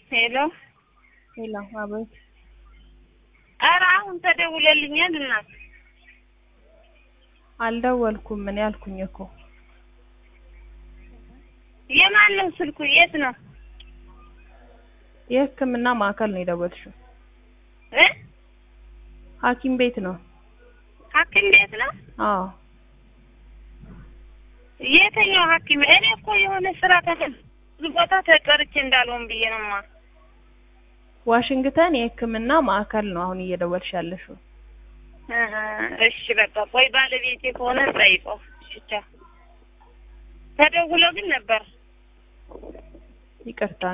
ሄሎ ሌላ አቤት። ኧረ አሁን ተደውለልኛል እናት አልደወልኩም ምን ያልኩኝ እኮ የማን ነው ስልኩ የት ነው የሕክምና ማዕከል ነው የደወልሽው። እ ሐኪም ቤት ነው። ሐኪም ቤት ነው አዎ የትኛው ሐኪም እኔ እኮ የሆነ ስራ ተፈል ቦታ ተቀርቼ እንዳልሆን ብዬ ነውማ ዋሽንግተን የሕክምና ማዕከል ነው አሁን እየደወልሽ ያለሽው። እህ እሺ በቃ ቆይ ባለቤቴ ከሆነ ጠይቀው እሺ ቻው ተደውሎ ግን ነበር ይቅርታ